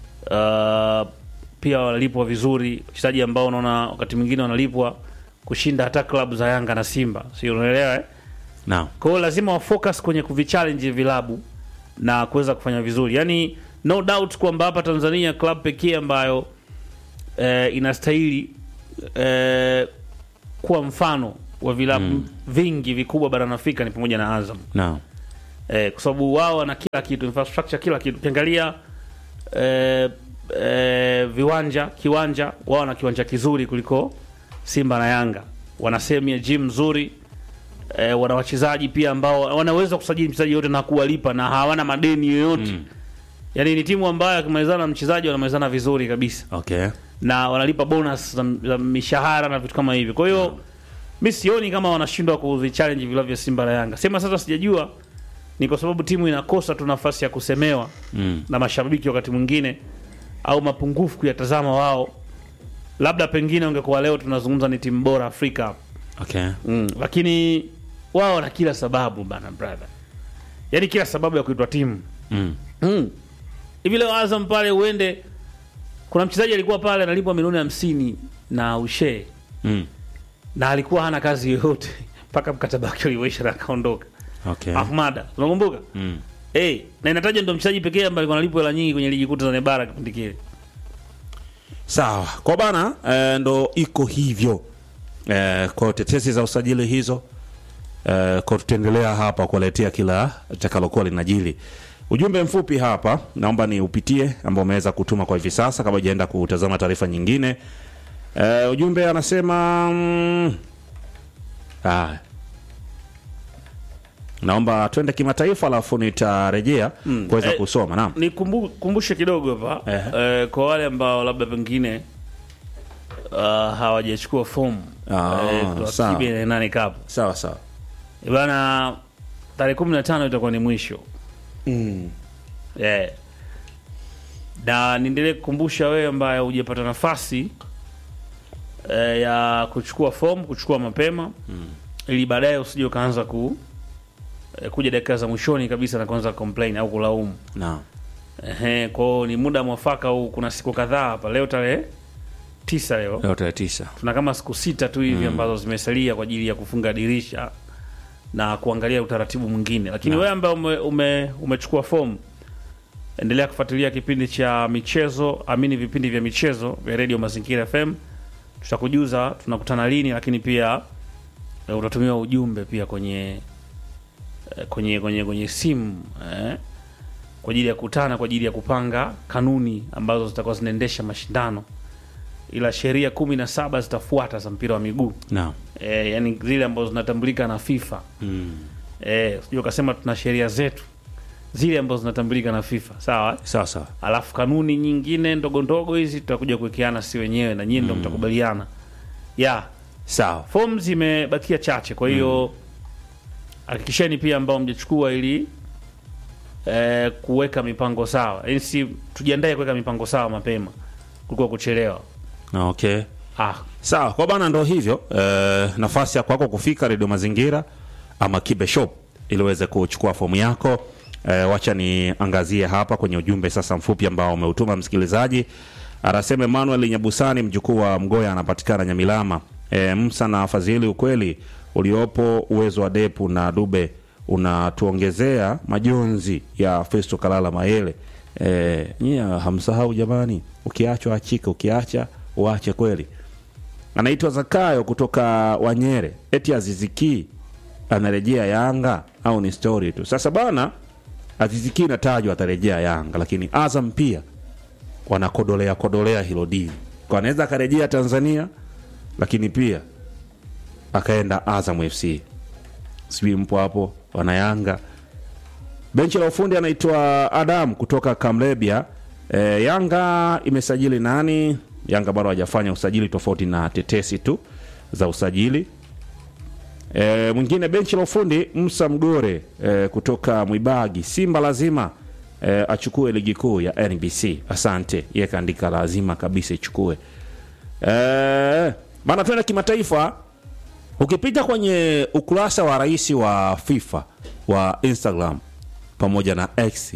[SPEAKER 2] uh, pia wanalipwa vizuri, wachezaji ambao unaona wakati mwingine wanalipwa kushinda hata klabu za Yanga na Simba, si unaelewa eh?
[SPEAKER 1] na
[SPEAKER 2] Kwa hiyo lazima wafocus kwenye kuvichallenge vilabu na kuweza kufanya vizuri. Yaani no doubt kwamba hapa Tanzania club pekee ambayo eh, inastahili eh, kuwa mfano wa vilabu vingi vikubwa barani Afrika ni pamoja na Azam.
[SPEAKER 1] na
[SPEAKER 2] Eh, kwa sababu wao wana kila kitu, infrastructure kila kitu. Ukiangalia eh, eh, viwanja, kiwanja wao wana kiwanja kizuri kuliko Simba na Yanga. Wana sehemu ya gym nzuri. Eh, wana wachezaji pia ambao wanaweza kusajili mchezaji yote na kuwalipa na hawana madeni yoyote.
[SPEAKER 1] Mm.
[SPEAKER 2] Yaani ni timu ambayo akimalizana na mchezaji wanamalizana vizuri kabisa
[SPEAKER 1] okay
[SPEAKER 2] na wanalipa bonus za, za mishahara na vitu kama hivyo. Kwa hiyo mi sioni kama wanashindwa kuvichallenge vilabu vya Simba na Yanga. Sema sasa, sijajua ni kwa sababu timu inakosa tu nafasi ya kusemewa
[SPEAKER 1] mm.
[SPEAKER 2] na mashabiki wakati mwingine, au mapungufu kuyatazama wao. Labda pengine ungekuwa leo tunazungumza ni timu bora Afrika
[SPEAKER 1] okay
[SPEAKER 2] mm. lakini wao wana kila sababu bana, brother, yaani kila sababu ya kuitwa timu
[SPEAKER 1] mm.
[SPEAKER 2] Mm. hivi leo Azam pale uende, kuna mchezaji alikuwa pale analipwa milioni hamsini na ushee
[SPEAKER 1] Mm.
[SPEAKER 2] na alikuwa hana kazi yoyote mpaka mkataba wake uliisha na akaondoka.
[SPEAKER 1] okay
[SPEAKER 2] Ahmada, unakumbuka?
[SPEAKER 1] mm.
[SPEAKER 2] Eh, na inataja ndo mchezaji pekee ambaye alikuwa analipwa hela nyingi kwenye ligi kuu Tanzania bara kipindi kile.
[SPEAKER 1] sawa kwa bana eh, ndo iko hivyo eh, kwa tetesi za usajili hizo eh, kwa tutaendelea hapa kuwaletea kila takalokuwa linajili ujumbe mfupi hapa naomba ni upitie ambao umeweza kutuma kwa hivi sasa kabla ujaenda kutazama taarifa nyingine eh, ujumbe anasema mm, ah, naomba twende kimataifa alafu nitarejea
[SPEAKER 2] Mm.
[SPEAKER 1] kuweza
[SPEAKER 2] Eh,
[SPEAKER 1] kusoma naam
[SPEAKER 2] Nikumbushe kidogo hapa
[SPEAKER 1] Ehe.
[SPEAKER 2] eh, kwa wale ambao labda pengine uh, hawajachukua fomu
[SPEAKER 1] Ah,
[SPEAKER 2] kwa
[SPEAKER 1] sawa.
[SPEAKER 2] kibe na nane cup.
[SPEAKER 1] sawa sawa
[SPEAKER 2] Eh, Bana tarehe 15 itakuwa ni mwisho.
[SPEAKER 1] mm.
[SPEAKER 2] Yeah. Na niendelee kukumbusha wewe ambaye hujapata nafasi eh, ya kuchukua fomu, kuchukua mapema ili baadaye usije ukaanza ku eh, kuja dakika za mwishoni kabisa na kuanza complain au kulaumu.
[SPEAKER 1] naam
[SPEAKER 2] Ehe, kwa hiyo ni muda mwafaka huu. Kuna siku kadhaa hapa, leo tarehe tisa leo
[SPEAKER 1] leo tarehe tisa
[SPEAKER 2] tuna kama siku sita tu hivi ambazo zimesalia kwa ajili ya kufunga dirisha na kuangalia utaratibu mwingine, lakini
[SPEAKER 1] Naam.
[SPEAKER 2] wewe ambaye ume, ume, umechukua fomu endelea kufuatilia kipindi cha michezo, amini vipindi vya michezo vya Radio Mazingira FM. Tutakujuza tunakutana lini, lakini pia eh, utatumiwa ujumbe pia kwenye eh, kwenye kwenye kwenye simu eh, kwa ajili ya kutana, kwa ajili ya kupanga kanuni ambazo zitakuwa zinaendesha mashindano ila sheria kumi na saba zitafuata za mpira wa miguu
[SPEAKER 1] naam
[SPEAKER 2] e, yani zile ambazo zinatambulika na FIFA
[SPEAKER 1] mm.
[SPEAKER 2] e, sijui ukasema tuna sheria zetu zile ambazo zinatambulika na FIFA sawa,
[SPEAKER 1] sawa sawa
[SPEAKER 2] alafu kanuni nyingine ndogo ndogo hizi tutakuja kuwekeana si wenyewe na nyinyi ndo mtakubaliana ya
[SPEAKER 1] sawa
[SPEAKER 2] fomu zimebakia chache, kwa hiyo hakikisheni pia ambao mjachukua ili eh, kuweka mipango sawa, yani si tujiandae kuweka mipango sawa mapema kuliko kuchelewa.
[SPEAKER 1] okay
[SPEAKER 2] ah,
[SPEAKER 1] sawa kwa bana ndo hivyo eh, nafasi ya kwako kufika redio mazingira ama kibe shop ili uweze kuchukua fomu yako eh, wacha niangazie hapa kwenye ujumbe sasa mfupi ambao umeutuma msikilizaji anasema emmanuel nyabusani mjukuu wa mgoya anapatikana nyamilama eh, msa na fadhili ukweli uliopo uwezo wa depu na dube unatuongezea majonzi ya festo kalala mayele eh, nyie hamsahau jamani ukiachwa achika ukiacha uache kweli anaitwa Zakayo kutoka Wanyere, eti Aziziki anarejea Yanga au ni story tu? Sasa bana, Aziziki inatajwa atarejea Yanga, lakini Azam pia wanakodolea kodolea hilo dili, kwa anaweza akarejea Tanzania, lakini pia akaenda Azam FC. Sijui mpo hapo wana Yanga. Benchi la ufundi anaitwa Adam kutoka Kamlebia. E, Yanga imesajili nani? Yanga bado hajafanya usajili tofauti na tetesi tu za usajili. E, mwingine benchi la ufundi Musa Mgore e, kutoka Mwibagi. Simba lazima e, achukue ligi kuu ya NBC. Asante, yeye kaandika lazima kabisa ichukue. E, bana, tuende kimataifa. Ukipita kwenye ukurasa wa rais wa FIFA wa Instagram pamoja na X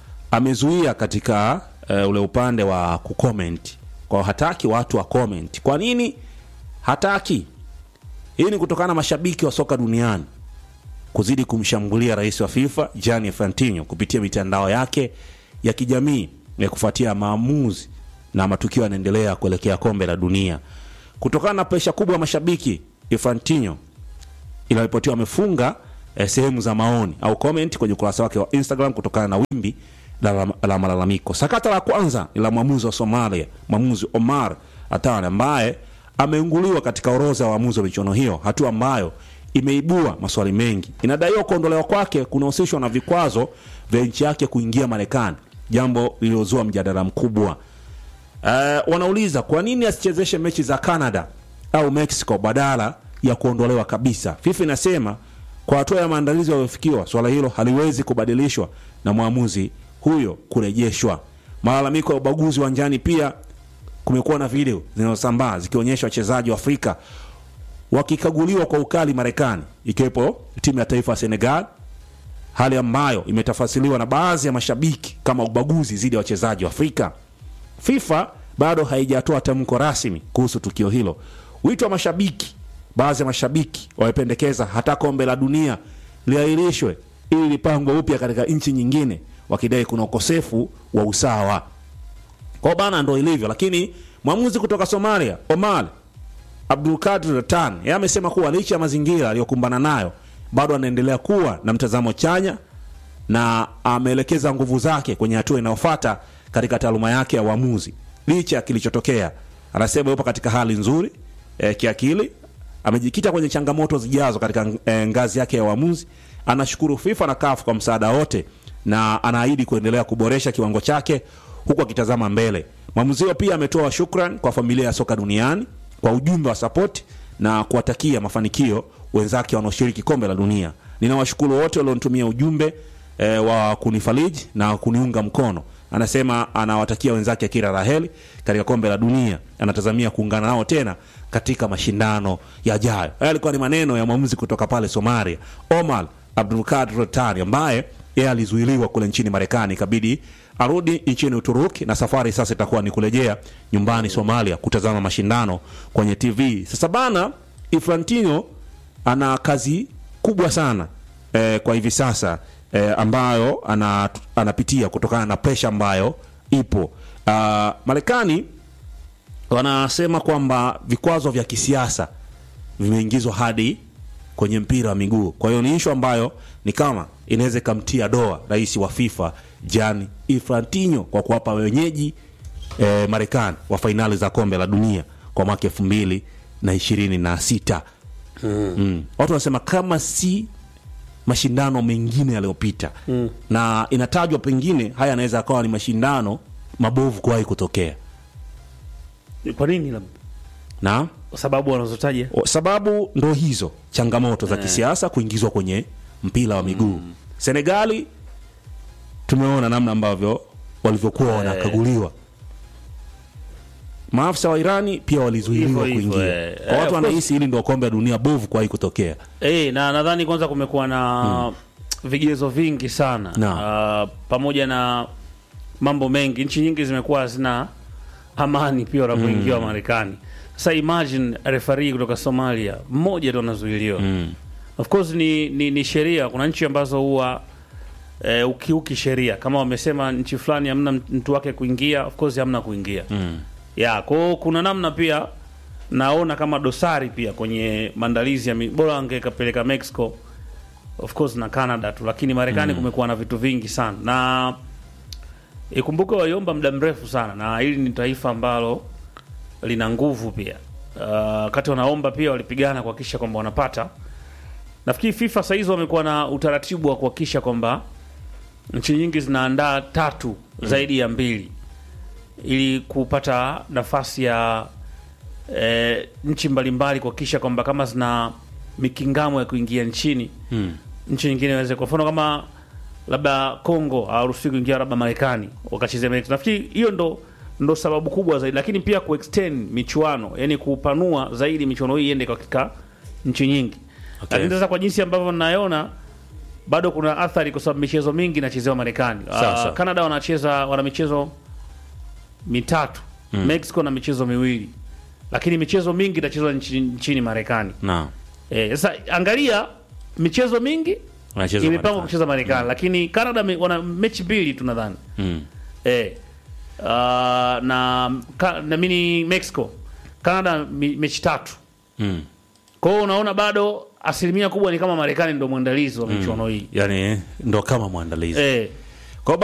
[SPEAKER 1] amezuia katika uh, ule upande wa kucomment kwa hataki watu wa comment. Kwa nini hataki? Hii ni kutokana na mashabiki wa soka duniani kuzidi kumshambulia rais wa FIFA Gianni Infantino kupitia mitandao yake ya kijamii ya kufuatia maamuzi na matukio yanaendelea kuelekea kombe la dunia. Kutokana na presha kubwa ya mashabiki, Infantino inaripotiwa amefunga eh, sehemu za maoni au comment kwenye ukurasa wake wa Instagram kutokana na wimbi la, la malalamiko. Sakata la kwanza ni la mwamuzi wa Somalia, mwamuzi Omar Atan ambaye ameinguliwa katika orodha ya waamuzi wa michuano hiyo, hatua ambayo imeibua maswali mengi. Inadaiwa kuondolewa kwake kunahusishwa na vikwazo vya nchi yake kuingia Marekani, jambo lililozua mjadala mkubwa. Uh, wanauliza kwa nini asichezeshe mechi za Canada au Mexico badala ya kuondolewa kabisa. FIFA inasema kwa hatua ya maandalizi yaliyofikiwa, swala hilo haliwezi kubadilishwa na mwamuzi huyo kurejeshwa. Malalamiko ya ubaguzi uwanjani pia kumekuwa na video zinazosambaa zikionyesha wachezaji wa Afrika wakikaguliwa kwa ukali Marekani, ikiwepo timu ya taifa ya Senegal, hali ambayo imetafasiriwa na baadhi ya mashabiki kama ubaguzi dhidi ya wachezaji wa Afrika. FIFA bado haijatoa tamko rasmi kuhusu tukio hilo. Wito wa mashabiki, baadhi ya mashabiki wamependekeza hata kombe la dunia liahirishwe ili lipangwe upya katika nchi nyingine, wakidai kuna ukosefu wa usawa. Kwa bana, ndo ilivyo. Lakini mwamuzi kutoka Somalia Omar Abdulkadir Ratan yeye amesema kuwa licha ya mazingira aliyokumbana nayo bado anaendelea kuwa na mtazamo chanya na ameelekeza nguvu zake kwenye hatua inayofuata katika taaluma yake ya uamuzi licha ya kilichotokea. Anasema yupo katika hali nzuri e, kiakili. Amejikita kwenye changamoto zijazo katika e, ngazi yake ya uamuzi. Anashukuru FIFA na CAF kwa msaada wote na anaahidi kuendelea kuboresha kiwango chake huku akitazama mbele. Mwamuzi huyo pia ametoa shukran kwa familia ya soka duniani kwa ujumbe wa support na kuwatakia mafanikio wenzake wanaoshiriki kombe la dunia. Ninawashukuru wote walionitumia ujumbe e, wa kunifariji na kuniunga mkono. Anasema anawatakia wenzake kila la heri katika kombe la dunia. Anatazamia kuungana nao tena katika mashindano yajayo. Haya yalikuwa ni maneno ya mwamuzi kutoka pale Somalia, Omar Abdulkadir Rotani, ambaye yeye alizuiliwa kule nchini Marekani, ikabidi arudi nchini Uturuki na safari sasa itakuwa ni kurejea nyumbani Somalia kutazama mashindano kwenye TV. Sasa bana, Infantino ana kazi kubwa sana eh, kwa hivi sasa eh, ambayo ana, anapitia kutokana na presha ambayo ipo. Uh, Marekani wanasema kwamba vikwazo vya kisiasa vimeingizwa hadi kwenye mpira wa miguu. Kwa hiyo ni ishu ambayo ni kama inaweza ikamtia doa rais wa FIFA Gianni Infantino kwa kuwapa wenyeji eh, Marekani wa fainali za kombe la dunia kwa mwaka elfu mbili na ishirini na sita. Mm. Watu wanasema kama si mashindano mengine yaliyopita mm. na inatajwa pengine haya yanaweza akawa ni mashindano mabovu kuwahi kutokea
[SPEAKER 2] Kwa nini labda?
[SPEAKER 1] na
[SPEAKER 2] Sababu wanazotaja
[SPEAKER 1] O, sababu ndo hizo changamoto za kisiasa kuingizwa kwenye mpira wa miguu Senegali tumeona namna ambavyo walivyokuwa wanakaguliwa maafisa wa irani pia walizuiliwa
[SPEAKER 2] Hivyo hivyo,
[SPEAKER 1] kuingia
[SPEAKER 2] eh.
[SPEAKER 1] kwa
[SPEAKER 2] Eh,
[SPEAKER 1] watu
[SPEAKER 2] of
[SPEAKER 1] wanahisi hili ndio kombe la dunia bovu kuwahi kutokea
[SPEAKER 2] Eh, na nadhani kwanza kumekuwa na vigezo vingi sana
[SPEAKER 1] Na.
[SPEAKER 2] Ah, pamoja na mambo mengi. Nchi nyingi zimekuwa hazina amani pia wanapoingia mm. Marekani. Sasa imagine referee kutoka Somalia mmoja tu anazuiliwa
[SPEAKER 1] mm.
[SPEAKER 2] Of course ni, ni, ni sheria. Kuna nchi ambazo huwa eh, ukiuki sheria, kama wamesema nchi fulani hamna mtu wake kuingia, of course hamna kuingia
[SPEAKER 1] Mm.
[SPEAKER 2] ya kwao. Kuna namna pia naona kama dosari pia kwenye maandalizi ya mi- bora angekapeleka Mexico of course na Canada tu, lakini Marekani kumekuwa na vitu vingi sana, na ikumbuke waliomba muda mrefu sana, na hili ni taifa ambalo lina nguvu pia. Uh, wakati wanaomba pia walipigana kuhakikisha kwamba wanapata. Nafikiri FIFA saa hizi wamekuwa na utaratibu wa kuhakikisha kwamba nchi nyingi zinaandaa tatu zaidi ya mbili ili kupata nafasi ya e, nchi mbalimbali kuhakikisha kwamba kama zina mikingamo ya kuingia nchini
[SPEAKER 1] Mm.
[SPEAKER 2] nchi nyingine iweze, kwa mfano kama labda Congo hawaruhusiwi kuingia labda Marekani wakachezea Mexico. Nafikiri hiyo ndo ndo sababu kubwa zaidi, lakini pia kuextend michuano, yani kupanua zaidi michuano hii iende katika nchi nyingi.
[SPEAKER 1] Okay.
[SPEAKER 2] Lakini sasa kwa jinsi ambavyo ninaona bado kuna athari, kwa sababu michezo mingi inachezewa Marekani.
[SPEAKER 1] Sawa,
[SPEAKER 2] Ah,
[SPEAKER 1] sawa.
[SPEAKER 2] Canada wanacheza wana michezo mitatu Mexico na michezo miwili, lakini michezo mingi itachezwa nchi, nchini Marekani.
[SPEAKER 1] na
[SPEAKER 2] Eh, sasa angalia michezo mingi
[SPEAKER 1] wanacheza
[SPEAKER 2] imepangwa
[SPEAKER 1] Marekani.
[SPEAKER 2] kucheza Marekani, lakini Canada me, wana mechi mbili tu nadhani
[SPEAKER 1] Mm.
[SPEAKER 2] eh, uh, na ka, na mini Mexico Canada mi, mechi tatu.
[SPEAKER 1] Mm.
[SPEAKER 2] Kwa hiyo unaona bado asilimia kubwa ni kama Marekani ndo mwandalizi wa michuano hii
[SPEAKER 1] yani ndo kama mwandalizi
[SPEAKER 2] eh,